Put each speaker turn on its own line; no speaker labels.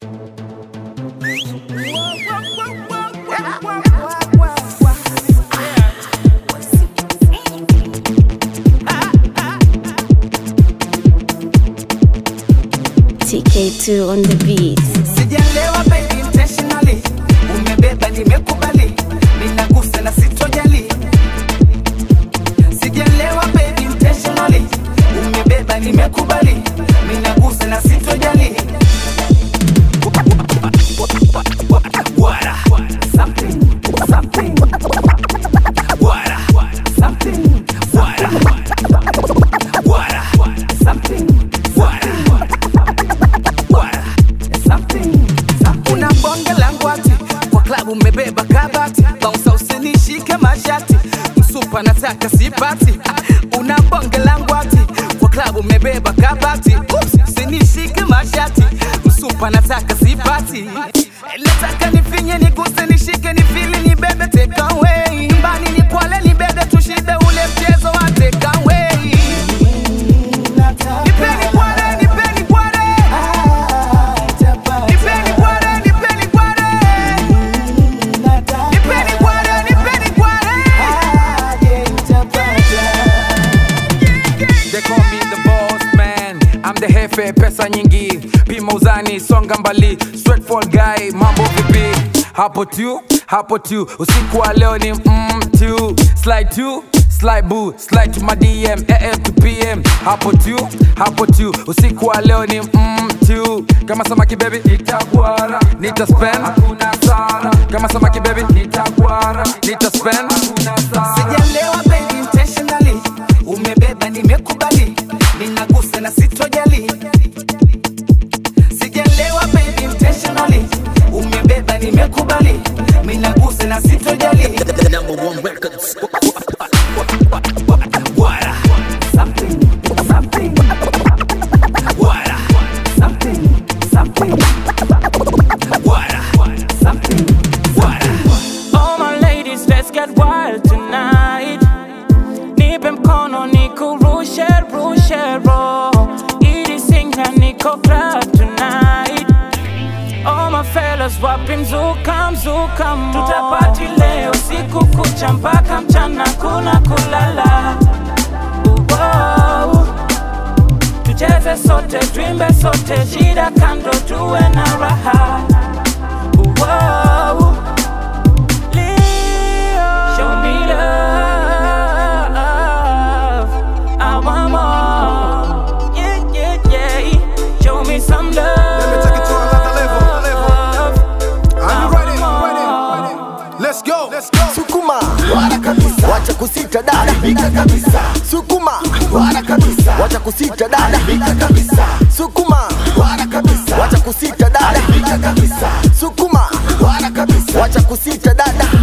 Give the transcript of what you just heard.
TK2 on the beat.
Sijalewa baby intentionally, umebeba nimekubali, ninagusa na sitojali. Sijalewa baby intentionally, umebeba nimekubali, ninagusa na sitojali. Wara, something, something. Wara, something, wara. Wara, something, wara. Wara, something, something. Una bonge la ngwati kwa klabu mmebeba kabati, bounce usinishike mashati, msupa nataka sipati. Ah, Una bonge la ngwati kwa klabu mmebeba kabati, Oops, usinishike mashati, msupa nataka sipati. Eh, Nataka nifinye niguse nishike nifili nibebe take away, nyumbani ni kwale nibebe tushibe ule mchezo wa take away. Nipeni kwale, nipeni kwale. Nipeni kwale, nipeni kwale. Nipeni kwale, nipeni kwale.
They call me the boss man I'm the hefe pesa nyingi pima uzani songa mbali straightforward guy mambo vipi hapo tu hapo tu usiku wa leo ni mm, tu slide tu slide boo slide to my dm am to pm hapo tu hapo tu usiku wa leo ni mm, tu kama samaki baby nitakwara nitaspend hakuna sara kama samaki baby nitakwara nitaspend hakuna sara
Sijalewa baby intentionally, umebeba nimekubali, ninagusa na sitojali. Sijalewa baby intentionally, umebeba nimekubali, ninagusa na sitojali.
The number one records.
Wara, something, something. Wara, something, something. Wara, something, wara.
All my ladies, let's get wild tonight. Nipe mkono nikurushe rushe ro ili singa niko club tonight. All my fellas wapi mzuka mzuka mo tutapati leo siku kucha mpaka mchana kuna kulala. Wow. Tucheze sote twimbe sote shida kando tuwe na raha. Wow. Leo. Show me love. I want more. Yeah, yeah, yeah. Show me some love.
Let me take it to another level, level. Are you ready?
Ready?
Let's go. Let's go.
Sukuma wala kabisa, wacha kusita dada, haribika kabisa. Sukuma wala kabisa, wacha kusita dada, haribika kabisa. Sukuma wala kabisa, wacha kusita dada, haribika kabisa. Sukuma wala kabisa, wacha kusita dada,